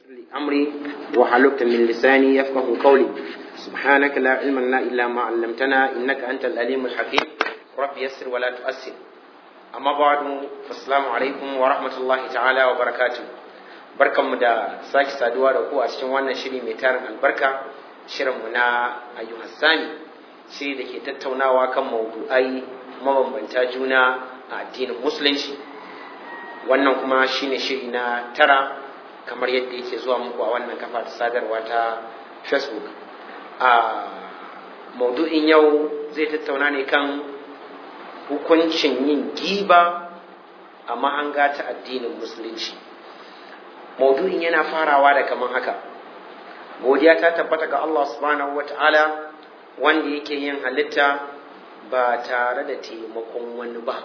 ويسر لي أمري وحلقت من لساني يفقه قولي سبحانك لا علم لنا إلا ما علمتنا إنك أنت الأليم الحكيم رب يسر ولا تؤسر أما بعد فالسلام عليكم ورحمة الله تعالى وبركاته barkanmu da sake saduwa da ku a cikin wannan shiri mai tarin albarka shirinmu na ayyuhas sani shiri da ke tattaunawa kan maudu'ai mabambanta juna a addinin musulunci wannan kuma shine shiri na tara kamar yadda yake zuwa muku a wannan kafa ta sadarwa ta facebook a maudu'in yau zai tattauna ne kan hukuncin yin giba a mahanga ta addinin musulunci maudu'in yana farawa da kaman haka godiya ta tabbata ga Allah subhanahu wata'ala wanda yake yin halitta ba tare da taimakon wani ba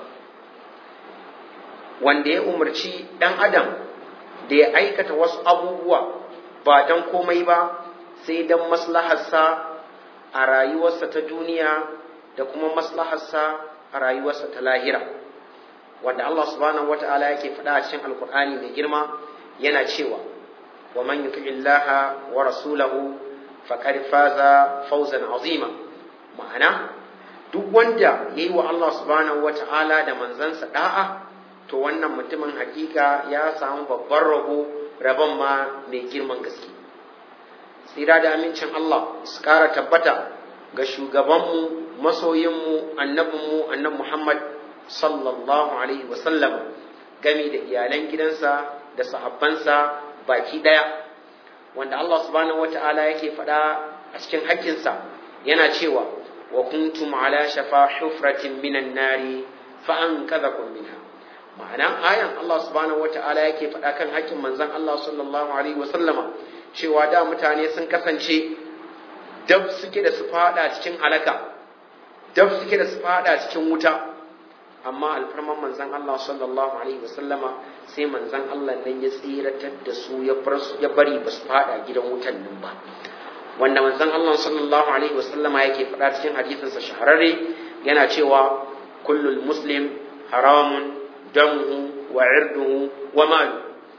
wanda ya umarci ɗan adam da ya aikata wasu abubuwa ba don komai ba sai don maslaharsa a rayuwarsa ta duniya da kuma maslaharsa a rayuwarsa ta lahira wanda Allah subhanahu wata'ala yake faɗa a cikin alkur'ani mai girma yana cewa wa man yuti illaha wa rasulahu faqad faza fawzan azima ma'ana duk wanda yayi wa Allah subhanahu wata'ala da manzansa da'a to wannan mutumin hakika ya samu babban rabo rabon ma mai girman gaske tsira da amincin Allah su kara tabbata ga shugabanmu masoyinmu annabinmu annab Muhammad sallallahu alaihi wasallam gami da iyalan gidansa da sahabbansa baki ɗaya wanda Allah subhanahu wata'ala yake faɗa a cikin haƙƙinsa yana cewa wa kuntum ala shafa hufratin minan nari fa an kadhakum minha ma'ana ayan Allah subhanahu wata'ala yake faɗa kan haƙƙin manzon Allah sallallahu alaihi wa sallama cewa da mutane sun kasance dab suke da su faɗa cikin halaka dab suke da su faɗa cikin wuta amma alfarman manzan Allah sallallahu alaihi wasallama sai manzan Allah nan ya tsiratar da su ya bari ba su fada gidan wutan nan ba wanda manzan Allah sallallahu alaihi wasallama yake faɗa cikin hadisinsa shahararre yana cewa kullul muslim haramun damuhu wa irduhu wa malu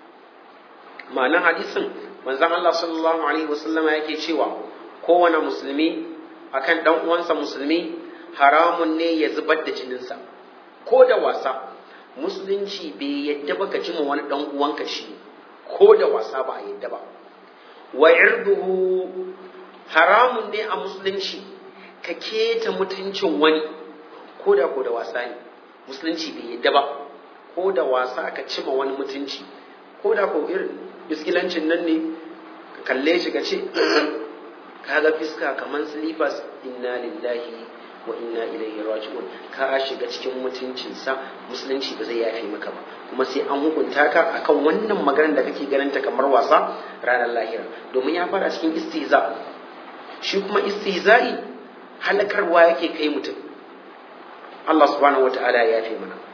ma'anar hadisin manzan Allah sallallahu alaihi wasallama yake cewa kowane musulmi akan dan uwansa musulmi haramun ne ya zubar da jininsa ko da wasa musulunci bai yadda ba ka ji ma wani dan uwanka shi ko da wasa ba a yadda ba wa irduhu haramun ne a musulunci ka keta mutuncin wani ko da ko da wasa ne musulunci bai yadda ba ko da wasa ka ci ma wani mutunci ko da ko irin biskilancin nan ne ka kalle shi ka ce kaga fiska kamar slippers inna lillahi wa inna ilaihi raji'un ka shiga cikin mutuncinsa musulunci ba zai yafe maka ba kuma sai an hukunta ka akan wannan maganar da kake ganin ta kamar wasa ranar lahira domin ya fara cikin istiza shi kuma istizai halakarwa yake kai mutum Allah subhanahu wata'ala ya yafe mana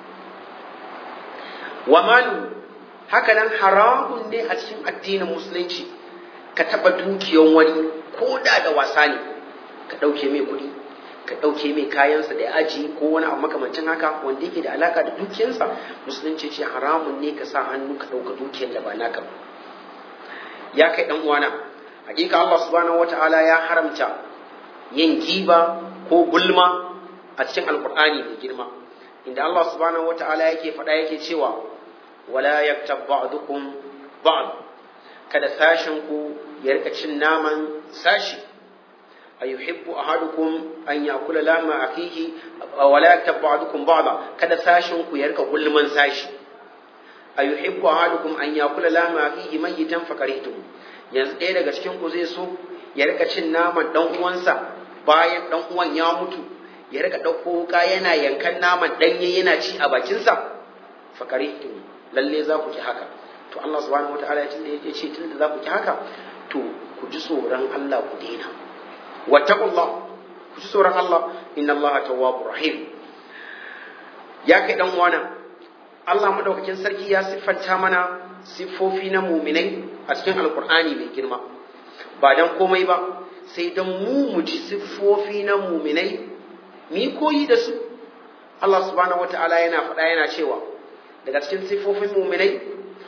wa malu haka nan haramun ne a cikin addinin musulunci ka taba dukiyan wani ko da da wasa ne ka ɗauke mai kuɗi ka ɗauke mai kayansa da ya aji ko wani abu makamancin haka wanda yake da alaka da dukiyarsa musulunci ce haramun ne ka sa hannu ka ɗauka dukiyar da ba naka ba ya kai ɗan uwana hakika Allah subhanahu wata'ala ya haramta yin giba ko gulma a cikin alkur'ani mai girma inda Allah subhanahu wata'ala yake faɗa yake cewa wala yaktab ba'dukum ba'd kada sashin ku ya rika cin naman sashi أيحب أحدكم أن يأكل لحم أخيه ولا يكتب بعضكم بعضا kada sashin ku yarka gulman sashi ayuhibbu ahadukum an yakula lama akhihi mayitan fakarihtum yanzu ɗaya daga cikin ku zai so ya rika cin naman dan uwansa bayan dan uwan ya mutu ya rika ɗauko wuka yana yankan naman ɗanye yana ci a bakinsa fakarihtum lalle za ku ki haka to Allah subhanahu wataala ya ce tunda za ku ki haka to ku ji tsoron Allah ku daina wattaqullah ku ji tsoron Allah inna Allah tawwabur rahim ya kai dan uwana Allah madaukakin sarki ya siffanta mana siffofi na muminai a cikin alkur'ani mai girma ba dan komai ba sai dan mu mu ji siffofi na muminai mi koyi da su Allah subhanahu wataala yana faɗa yana cewa daga cikin siffofin muminai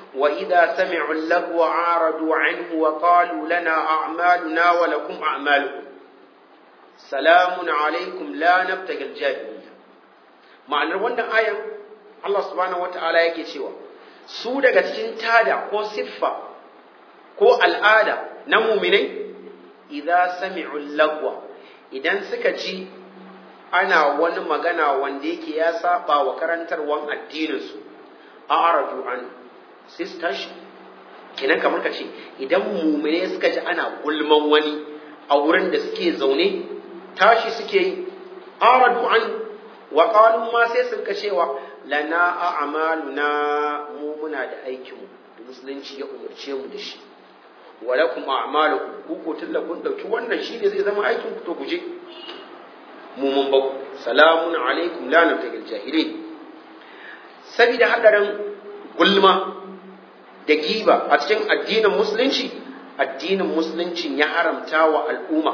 وإذا سمعوا اللغو عارضوا عنه وقالوا لنا أعمالنا ولكم أعمالكم سلام عليكم لا نبتغي الجاهلية ma'anar wannan ayan Allah subhanahu wata'ala yake cewa su daga cikin tada ko siffa ko al'ada na muminai idza sami'u lagwa idan suka ji ana wani magana wanda yake ya saba wa karantarwan addininsu a aradu an sai su tashi kenan kamar ka ce idan mumine suka ji ana gulman wani a wurin da suke zaune tashi suke yi aradu an wa qalu ma sai su ka cewa lana a'maluna mu muna da aikin mu da musulunci ya umarce mu da shi wa lakum a'malukum ku ko tilla kun dauki wannan shine zai zama aikin ku to guje mu mun ba salamun alaikum la nabtagil jahilin sabida hadarin gulma da giba a cikin addinin musulunci addinin musulunci ya haramta wa al'umma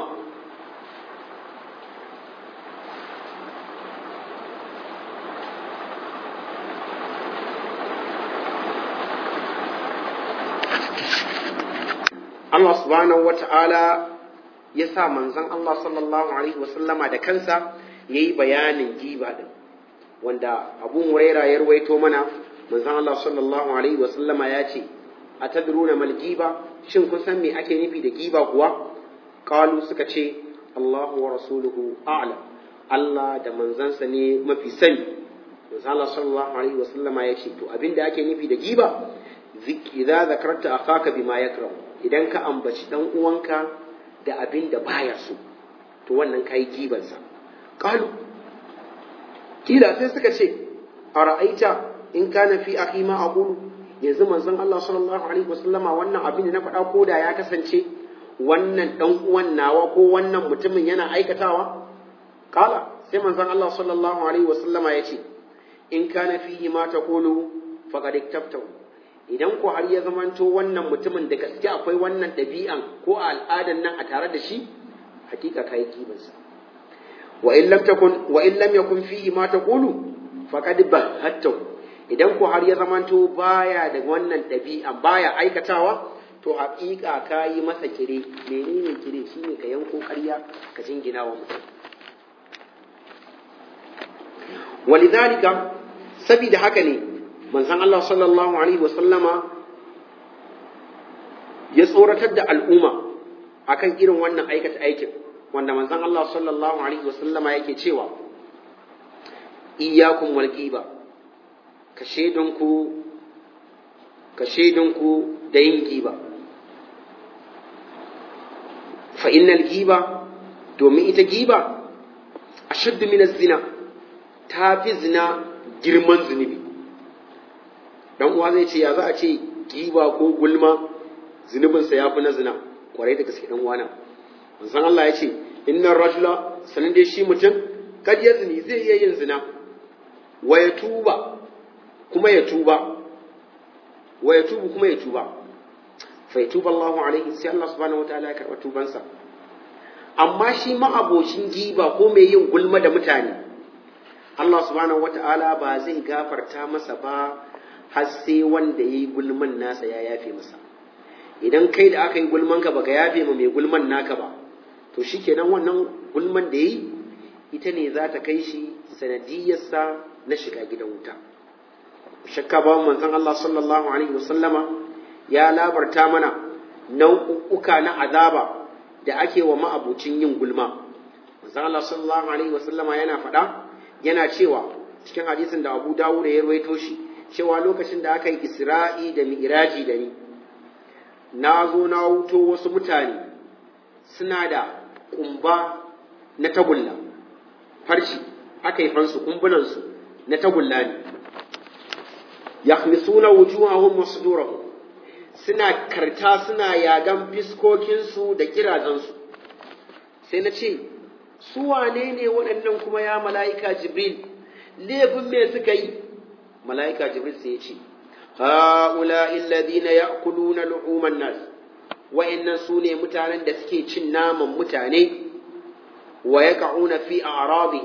Allah subhanahu wa ta'ala ya sa manzon Allah sallallahu Alaihi wasallama da kansa ya yi bayanin giba din wanda abun waira ya ruwaito mana manzon Allah sallallahu alaihi wasallama ya ce a tadruna mal giba shin kun san me ake nufi da giba kuwa qalu suka ce Allahu wa rasuluhu a'lam Allah da manzansa ne mafi sani manzon Allah sallallahu alaihi wasallama ya ce to abinda ake nufi da giba idza zakarta akhaka bima yakrah idan ka ambaci dan uwanka da abin da baya so to wannan kai gibansa qalu kila sai suka ce a ra'aita in kana fi akhi ma aqulu yanzu manzon Allah sallallahu alaihi wasallama wannan abin da na faɗa ko da ya kasance wannan dan uwan nawa ko wannan mutumin yana aikatawa kala sai manzon Allah sallallahu alaihi wasallama ya ce in kana fihi ma taqulu faqad iktabtahu idan ko har ya zamanto wannan mutumin da gaske akwai wannan ɗabi'an ko al'adan nan a tare da shi hakika kai kibansa wa in lam takun wa in lam yakun fihi ma taqulu faqad bahattahu idan ko har ya zamanto baya da wannan ɗabi'an baya aikatawa to haƙiƙa ka yi masa kire menene kire shine ka yanko ƙarya ka jingina wa mutum walidhalika sabida haka ne manzon Allah sallallahu alaihi wa sallama ya tsoratar da al'umma akan irin wannan aikata aikin wanda manzon Allah sallallahu alaihi wa sallama yake cewa iyyakum wal ghiba ka shaidunku ka shaidunku da yin giba fa innal giba domin ita giba ashaddu min zina ta fi zina girman zunubi dan uwa zai ce ya za a ce giba ko gulma zunubinsa ya fi na zina kwarai da gaske dan uwana manzon Allah ya ce innar rajula sanin dai shi mutum kad ya zini zai iya yin zina wa ya tuba kuma ya tuba wa ya tubu kuma ya tuba fa yatuba Allahu alaihi sai Allah subhanahu wataala ya karba tubansa amma shi ma'abocin giba ko mai yin gulma da mutane Allah subhanahu wataala ba zai gafarta masa ba har sai wanda yayi gulman nasa ya yafe masa idan kai da aka yi gulman ka baka yafe ma mai gulman naka ba to shikenan wannan gulman da yi ita ne za ta kai shi sanadiyarsa na shiga gidan wuta shakka ba manzon Allah sallallahu alaihi wasallama ya labarta mana nau'uka na azaba da ake wa ma'abucin yin gulma manzon Allah sallallahu alaihi wasallama yana faɗa yana cewa cikin hadisin da Abu Dawud ya rawaito shi cewa lokacin da aka yi Isra'i da Mi'raji da ni na zo na wuto wasu mutane suna da kumba na tagulla farshi aka yi fansu kumbunansu na tagulla ne yakhmisuna wujuhahum wa sudurahum suna karta suna yagan fiskokinsu da kirazansu sai na ce su wane ne waɗannan kuma ya mala'ika jibril laifin me suka yi mala'ika jibril sai ya ce ha'ula illadina ya'kuluna lu'uman nas wa'annan su ne mutanen da suke cin naman mutane wa yaqa'una fi a'radihim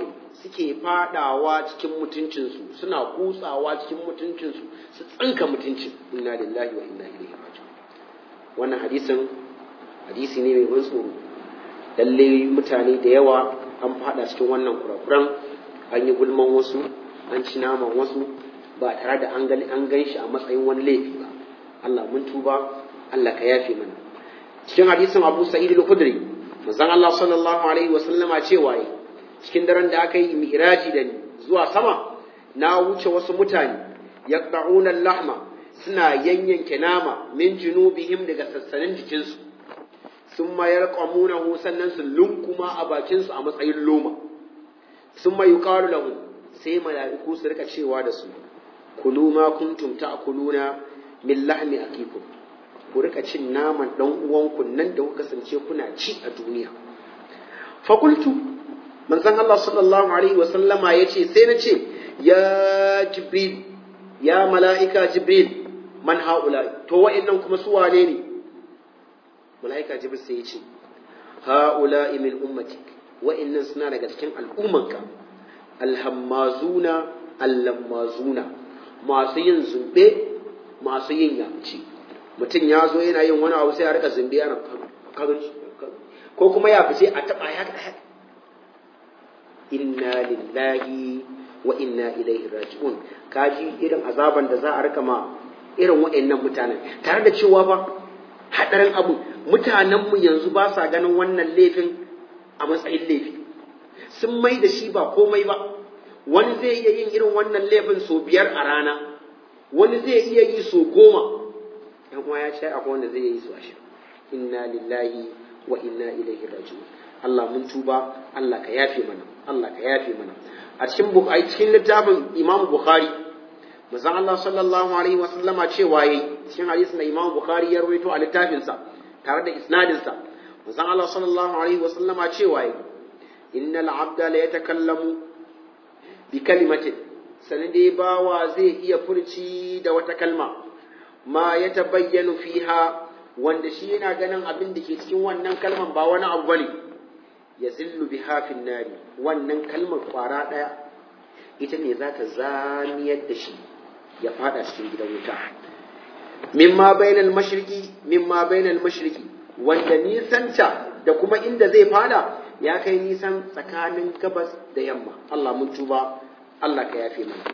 suke fadawa cikin mutuncinsu suna kutsawa cikin mutuncinsu su tsinka mutuncin inna lillahi wa inna ilaihi raji'un wannan hadisin hadisi ne mai ban tsoro lalle mutane da yawa an fada cikin wannan kurakuran an yi gulman wasu an ci naman wasu ba tare da an gani an gan shi a matsayin wani laifi ba Allah mun tuba Allah ka yafe mana cikin hadisin Abu Sa'id al-Khudri manzon Allah sallallahu alaihi wa sallama cewa yi cikin daren da aka yi mi'raji da ni zuwa sama na wuce wasu mutane yaqta'una al-lahma suna yanyanke nama min junubihim daga sassanin jikinsu sun mayar ƙwamunahu sannan su lunkuma a bakinsu a matsayin loma sun mayu ƙaru lahu sai mala'iku su rika cewa da su kulu ma kuntum ta'kuluna min lahmi akikum ku rika cin naman dan uwanku nan da kuka kasance kuna ci a duniya fakultu manzon Allah sallallahu alaihi wa sallama yace sai na ce ya jibril ya mala'ika jibril man haula to wa'annan kuma su wane ne mala'ika jibril sai ya ce haula min ummatik wa'annan suna daga cikin al'ummanka alhammazuna allammazuna masu yin zumbe masu yin yamci mutum ya zo yana yin wani abu sai ya rika zumbe yana ko kuma ya fice a taba ya inna lillahi wa inna ilaihi raji'un kaji irin azaban da za a rika ma irin waɗannan mutanen tare da cewa ba haɗarin abu mutanenmu yanzu ba sa ganin wannan laifin a matsayin laifi sun mai da shi ba komai ba wani zai iya yin irin wannan laifin sau biyar a rana wani zai iya yi sau goma yan uwa ya ce akwai wanda zai yi su ashirin inna lillahi wa inna ilaihi raji'un Allah mun tuba Allah ka yafe mana Allah ka yafe mana a cikin a cikin littafin Imam Bukhari manzon Allah sallallahu alaihi wa sallama cewa yayi cikin hadisin da Imam Bukhari ya rawaito a littafinsa tare da isnadinsa manzon Allah sallallahu alaihi wa sallama cewa yayi innal abda la yatakallamu bi kalimatin sanin dai bawa zai iya furci da wata kalma ma ya tabayyanu fiha wanda shi yana ganin abin da ke cikin wannan kalman ba wani abu bane ya zillu bi hafin nari wannan kalmar kwara daya ita ne za ta zamiyar da shi ya fada cikin gidan wuta mimma bainal mashriqi mimma bainal mashriqi wanda nisanta da kuma inda zai fada ya kai nisan tsakanin gabas da yamma Allah mun tuba Allah ka yafe mana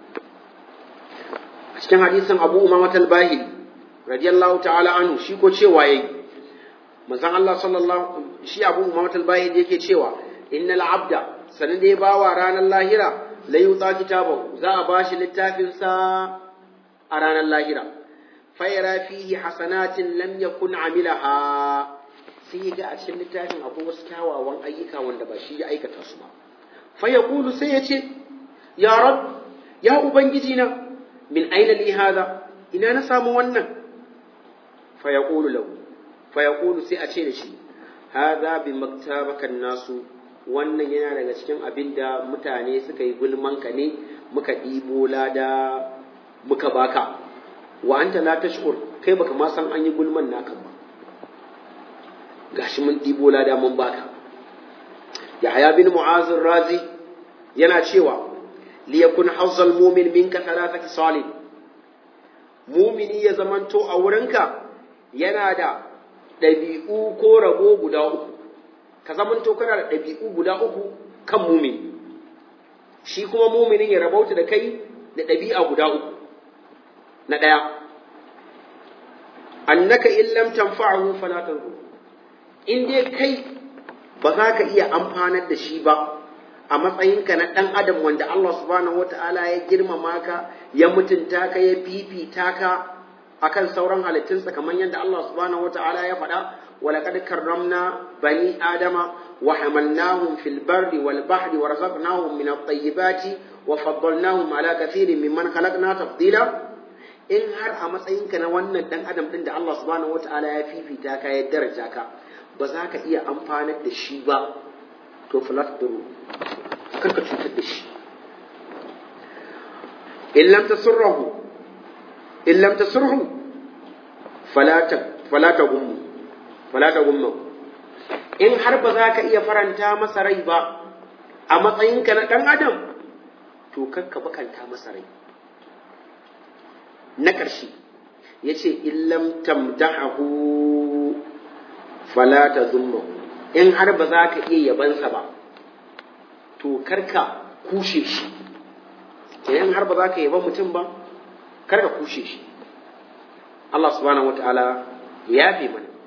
a cikin hadisin Abu Umama al-Bahili radiyallahu ta'ala anhu shi ko cewa yayi manzon Allah sallallahu shi Abu Umama al-Bahili yake cewa innal abda sanin da ya bawa ranar lahira la yuta kitabahu za a bashi littafin sa a ranar lahira fayara fihi hasanatin lam yakun amilaha sai ya ga a cikin littafin akwai wasu kyawawan ayyuka wanda ba shi ya aikata su ba fa yaqulu sai ya ce ya rab ya ubangiji na min aina li hada ina na samu wannan fa yaqulu lahu fa yaqulu sai a ce da shi hada bi maktabaka nasu wannan yana daga cikin abin da mutane suka yi gulman ka ne muka ɗibo lada muka baka wa anta la tashkur kai baka ma san an yi gulman naka ba gashi mun ɗibo lada mun baka yahya bin mu'az razi yana cewa li yakun hazzal mu'min minka thalathati salih mumini ya zamanto a wurinka yana da ɗabi'u ko rabo guda uku ka zamanto kana da ɗabi'u guda uku kan mumini shi kuma muminin ya rabauta da kai da ɗabi'a guda uku na ɗaya annaka in lam tanfa'ahu fala tanzu in dai kai ba za ka iya amfanar da shi ba a matsayinka na ɗan adam wanda Allah subhanahu wata'ala ya girmama ka ya mutunta ka ya fifita ka akan sauran halittunsa kamar yadda Allah subhanahu wata'ala ya faɗa ولقد كرمنا بني آدم وحملناهم في البر والبحر ورزقناهم من الطيبات وفضلناهم على كثير ممن خلقنا تفضيلا in har a matsayinka na wannan dan adam din da Allah subhanahu wataala ya fifita ka ya daraja ka ba za ka iya amfanar da shi ba to falat duru kar ka cutar da shi in lam tasurruhu in lam tasurruhu fala ta fala ta gummu fala ta gummu in har ba za ka iya faranta masa rai ba a matsayinka na ɗan adam to kakka bakanta masa rai na ƙarshe ya ce illam tamdahu fala ta in har ba za ka iya yabansa ba to karka kushe shi idan har ba za ka yaba mutum ba karka kushe shi Allah subhanahu wataala ya fi mana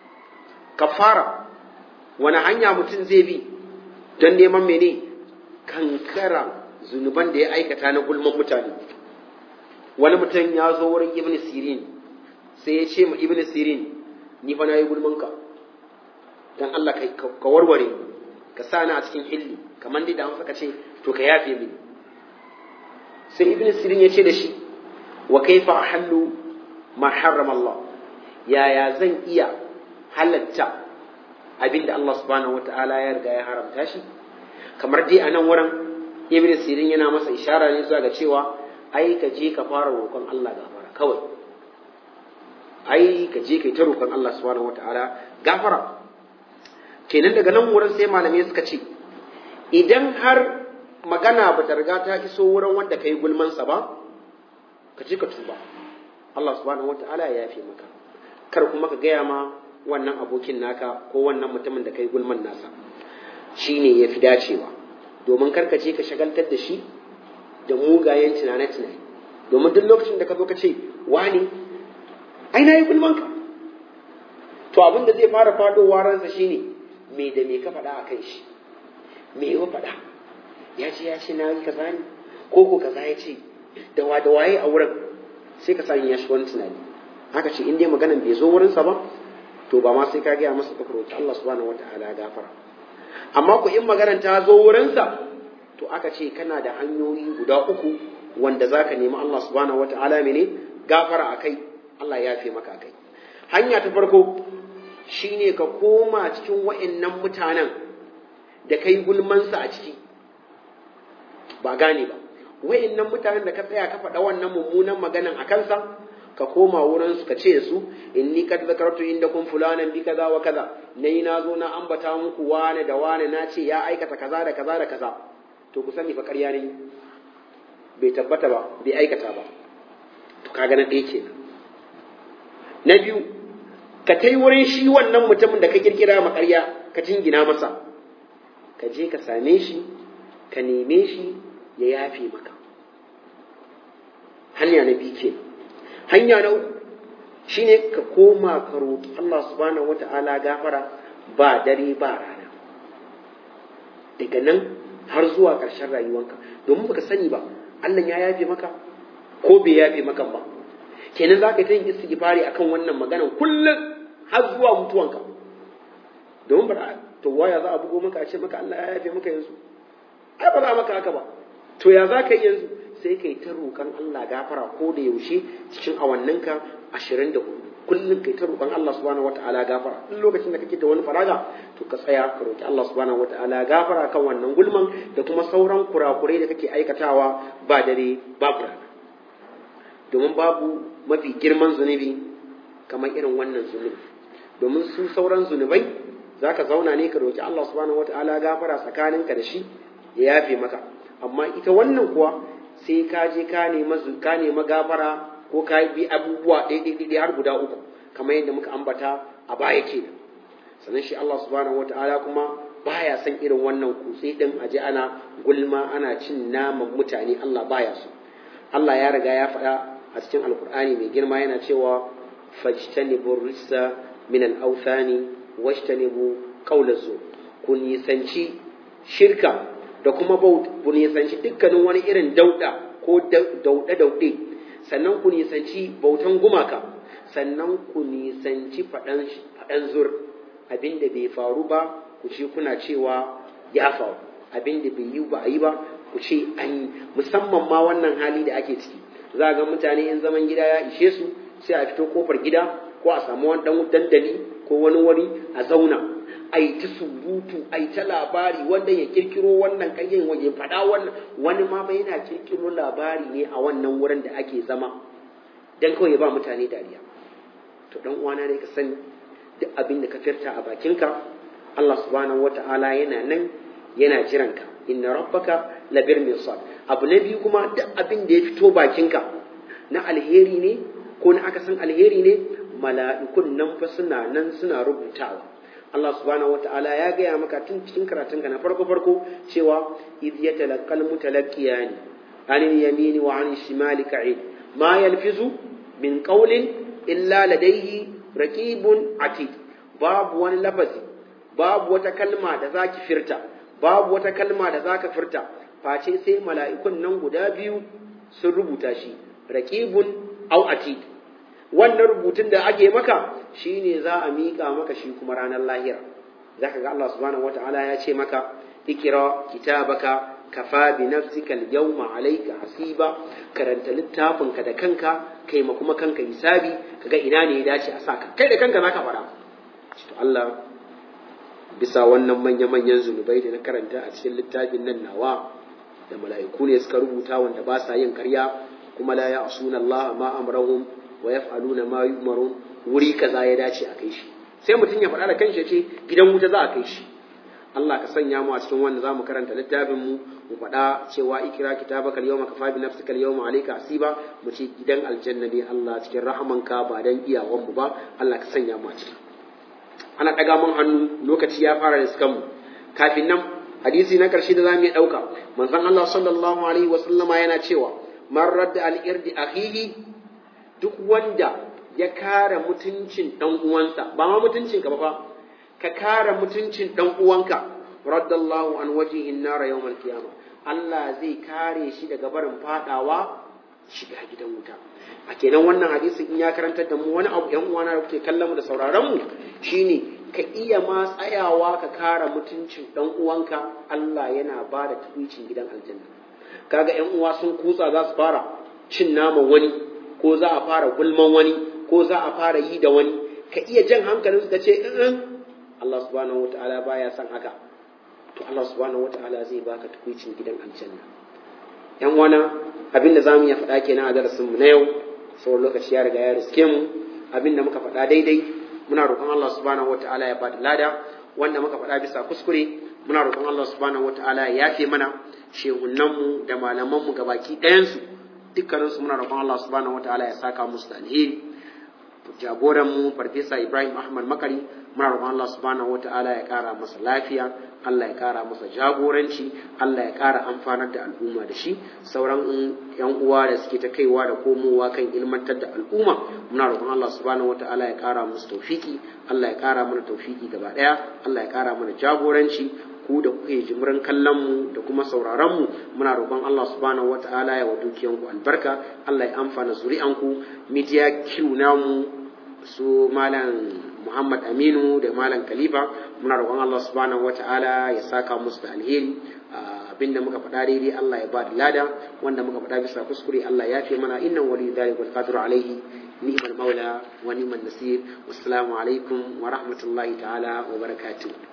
kafara wani hanya mutum zai bi don neman mene kankara zunuban da ya aikata na gulman mutane wani mutum ya zo wurin ibn sirin sai ya ce ma ibn sirin ni fa na yi gulmanka don Allah ka warware ka sa ni a cikin hilli kamar dai da an saka ce to ka yafe mini sai ibn sirin ya ce da shi wa kaifa ahallu ma harrama Allah yaya zan iya halatta abinda Allah subhanahu wata'ala ya riga ya haramta shi kamar dai a nan wurin ibn sirin yana masa ishara ne zuwa ga cewa ai ka je ka fara roƙon Allah gafara kawai ai ka je kai ta roƙon Allah subhanahu wata'ala gafara kenan daga nan wurin sai malamai suka ce idan har magana ba ta riga ta iso wurin wanda kai gulmansa ba ka je ka tuba Allah subhanahu wata'ala ya yafe maka kar kuma ka gaya ma wannan abokin naka ko wannan mutumin da kai gulman nasa shine ya fi dacewa domin kar ka je ka shagaltar da shi da mugayen tunane-tunane domin duk lokacin da ka zo ka ce wani ai na yi gulmanka to abin da zai fara fadowa ransa shine me da me ka faɗa a kan shi me ya faɗa ya ce ya ce na yi kaza ne ko ko kaza ya ce da wa da waye a wurin sai ka sanya shi wani tunani haka ce in dai maganan bai zo wurinsa ba to ba ma sai ka gaya masa ka roki Allah subhanahu wataala gafara amma ku in maganan ta zo wurinsa to aka ce kana da hanyoyi guda uku wanda zaka nemi Allah subhanahu wataala mene gafara akai Allah ya fi maka akai hanya ta farko shine ka koma cikin wa'annan mutanen da kai gulmansa a ciki ba gane ba wa'annan mutanen da ka tsaya ka faɗa wannan mummunan maganan a kansa ka koma wurin su ka ce su inni kad zakartu indakum fulanan bi kaza wa kaza nayi na zo na ambata muku wane da wane na ce ya aikata kaza da kaza da kaza to ku sani fa ƙarya ne bai tabbata ba bai aikata ba to kaga na ɗaya kenan na biyu ka tai wurin shi wannan mutumin da ka kirkira ma ƙarya ka jingina masa ka je ka same shi ka neme shi ya yafe maka hanya na biyu kenan hanya na uku shine ka koma ka roƙi Allah subhanahu wata'ala gafara ba dare ba rana daga nan har zuwa ƙarshen rayuwanka domin baka sani ba Allah ya yafe maka ko bai yafe maka ba kenan za ka ta yin istighfari akan wannan maganan kullum har zuwa mutuwanka domin ba to waya za a bugo maka a ce maka Allah ya yafe maka yanzu ai ba za maka haka ba to ya za ka yi yanzu sai kai ta roƙon Allah gafara ko da yaushe cikin awanninka ashirin da hudu kullum kai ta roƙon Allah subhanahu wata'ala gafara duk lokacin da kake da wani faraga to ka tsaya ka roƙi Allah subhanahu wata'ala gafara kan wannan gulman da kuma sauran kurakurai da kake aikatawa ba dare babu rana domin babu mafi girman zunubi kamar irin wannan zunubi domin su sauran zunubai zaka zauna ne ka roƙi Allah subhanahu wata'ala gafara tsakaninka da shi ya yafe maka amma ita wannan kuwa sai ka je ka nema ka nema gafara ko ka bi abubuwa ɗaiɗaiɗaiɗai har guda uku kamar yadda muka ambata a baya ke sannan shi Allah subhanahu wata'ala kuma baya son irin wannan kutse din aje ana gulma ana cin naman mutane Allah baya so Allah ya riga ya faɗa a cikin alkur'ani mai girma yana cewa fajtanibu rissa min al-awthani wajtanibu qawla zur ku nisanci shirka da kuma ku nisanci dukkanin wani irin dauda ko dauɗe-dauɗe sannan ku nisanci bautan gumaka sannan ku nisanci faɗan zur abinda bai faru ba ku ce kuna cewa ya faru abinda bai yi ba a yi ba ku ce an yi musamman ma wannan hali da ake ciki za ga mutane in zaman gida ya ishe su sai a fito kofar gida ko a samu wani dan dandali ko wani wuri a zauna a yi ta surutu a yi ta labari wanda ya kirkiro wannan kanyen ya faɗa wannan wani ma ba yana kirkiro labari ne a wannan wurin da ake zama dan kawai ya ba mutane dariya to dan uwana ne ka sani duk abin da ka firta a bakinka Allah subhanahu wata'ala yana nan yana jiranka inna rabbaka labir mirsad abu na biyu kuma duk abin da ya fito bakinka na alheri ne ko na akasin alheri ne mala'ikun nan fa suna nan suna rubutawa Allah subhanahu wata'ala ya gaya maka tun cikin karatunka na farko farko cewa idh yatalaqal mutalaqiyani anil yamini wa anil shimali ka'id ma yalfizu min qawlin illa ladayhi raqibun atid babu wani lafazi babu wata kalma da zaki firta babu wata kalma da zaka firta face sai mala'ikun nan guda biyu sun rubuta shi raqibun au atid wannan rubutun da ake maka shine za a miƙa maka shi kuma ranar lahira zaka ga Allah subhanahu wataala ya ce maka ikira kitabaka kafa bi nafsika al-yawma alayka hasiba karanta littafinka da kanka kai ma kuma kanka hisabi kaga ina ne ya dace a saka kai da kanka zaka fara to Allah bisa wannan manya manyan zunubai da na karanta a cikin littafin nan nawa da mala'iku ne suka rubuta wanda ba sa yin karya kuma la ya'suna Allah ma amrahum wa yaf'aluna ma yu'marun wuri kaza ya dace a kai shi sai mutum ya faɗa da kanshi ya ce gidan wuta za a kai shi Allah ka sanya mu a cikin wanda zamu karanta littafin mu mu faɗa cewa ikira kitabaka al-yawma kafa bi nafsika al-yawma alayka hasiba mu ce gidan aljanna ne Allah cikin rahamanka ba dan iyawan mu ba Allah ka sanya mu a ciki ana daga mun hannu lokaci ya fara riskan mu kafin nan hadisi na karshe da zamu yi dauka manzon Allah sallallahu alaihi wa sallama yana cewa man radda al-irdi akhihi duk wanda ya kare mutuncin dan uwansa ba ma mutuncin ka ba fa ka kare mutuncin dan uwanka raddallahu an wajhihin nar yawmal qiyama Allah zai kare shi daga barin fadawa shiga gidan wuta a kenan wannan hadisin in ya karantar da mu wani abu yan uwana da kuke kallon mu da sauraron mu shine ka iya ma tsayawa ka kare mutuncin dan uwanka Allah yana ba da tukuicin gidan aljanna kaga yan uwa sun kutsa za su fara cin naman wani ko za a fara gulman wani ko za a fara yi da wani ka iya jan hankalinsu ka ce in Allah subhanahu wataala baya son haka to Allah subhanahu wataala zai baka tukuicin gidan aljanna yan wana abin da zamu iya faɗa kenan a darasin mu na yau saboda lokaci ya riga ya riske mu abin da muka faɗa daidai muna roƙon Allah subhanahu wataala ya bada lada wanda muka faɗa bisa kuskure muna roƙon Allah subhanahu wataala ya yafe mana shehunan mu da malaman mu gabaki ɗayan su dukkanin su muna roƙon Allah subhanahu wataala ya saka musu da alheri jagoran mu farfesa Ibrahim Ahmad Makari muna roƙon Allah subhanahu wataala ya ƙara masa lafiya Allah ya ƙara masa jagoranci Allah ya ƙara amfanar da al'umma da shi sauran yan uwa da suke ta kaiwa da komowa kan ilmantar da al'umma muna roƙon Allah subhanahu wataala ya ƙara musu tawfiki Allah ya ƙara mana tawfiki gaba ɗaya Allah ya ƙara mana jagoranci ku da kuke jimirin kallon mu da kuma sauraron mu muna roƙon Allah subhanahu wataala ya wa dukiyanku albarka Allah ya amfana zuri'anku media Q namu su malam Muhammad Aminu da malam Khalifa muna roƙon Allah subhanahu wataala ya saka musu da alheri abinda muka faɗa daidai Allah ya ba da lada wanda muka faɗa bisa kuskure Allah ya fi mana innan wali dhalik wal qadiru alaihi ni'mal maula wa ni'mal nasir wassalamu alaikum wa rahmatullahi ta'ala wa barakatuh